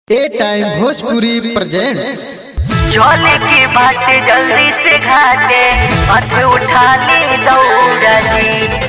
ए time Bhojpuri presents झोले की बात जल्दी से घाटे हाथ उठा ले दौड़ा जी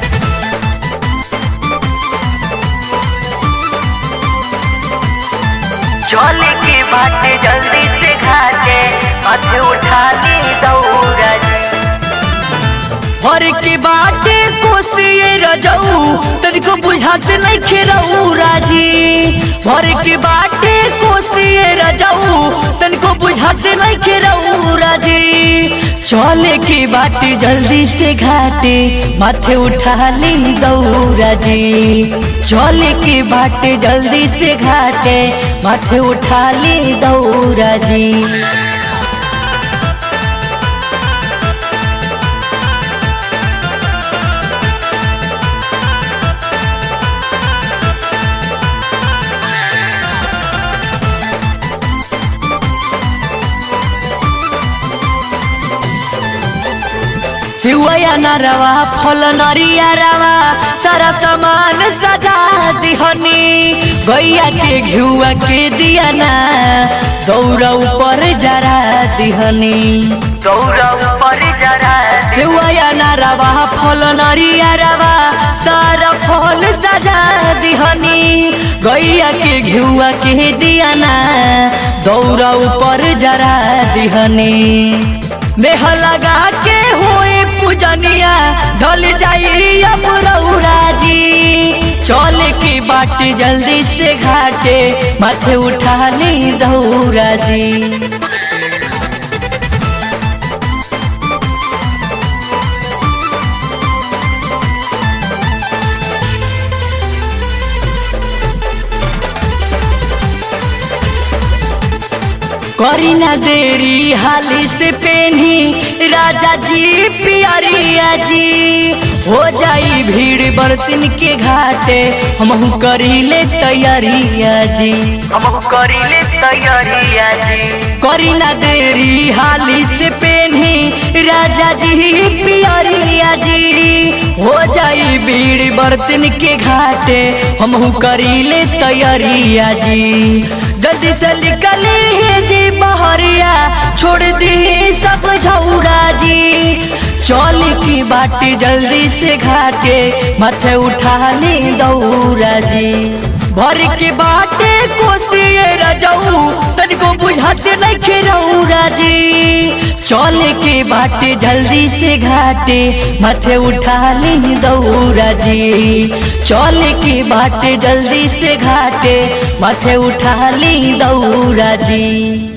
झोले की बात जल्दी से घाटे हाथ उठा ले दौड़ा जी हर की बाटे कोसिए रजऊ तनिको बुझाते नहीं खेरऊ राजी हर की बाटे कोसिए रजऊ तनिको बुझाते नहीं खेरऊ राजी चले की बाटी जल्दी से घाटे माथे उठा ली दौरा जी चले की बाटे जल्दी से घाटे माथे उठा ली दौरा जी सिवया नरवा फल नरिया रवा सारा सामान सजा दिहनी गैया के घिउआ के दिया ना दौरा ऊपर जरा दिहनी दौड़ा ऊपर जरा सिवया नरवा फल नरिया रवा सारा फल सजा दिहनी गैया के घिउआ के दिया ना दौरा ऊपर जरा दिहनी मेह लगा के हुई पूजनिया ढल जाई अब रौरा जी चल की बाटी जल्दी से घाटे माथे उठा ली दौरा जी करी ना देरी हाली से पेनी राजा जी पियरिया जी हो जाई भीड़ बर्तन के घाटे हम करी ले तैयारिया जी हम करी ले तैयारिया जी करी ना देरी हाली से पेनी राजा जी पियरिया जी हो जाई भीड़ बर्तन के घाटे हम करी ले तैयारिया जी जल्दी से निकली है जी बहरिया छोड़ दी सब झौरा जी चल की बाटी जल्दी से घाटे माथे उठा ली दौरा जी भर के बाटे कोसिए रजऊ तनिको बुझाते नहीं खेरौरा जी चल के बाटे जल्दी से घाटे माथे उठा ली दौरा जी चल के बाटे जल्दी से घाटे माथे उठा ली दौरा जी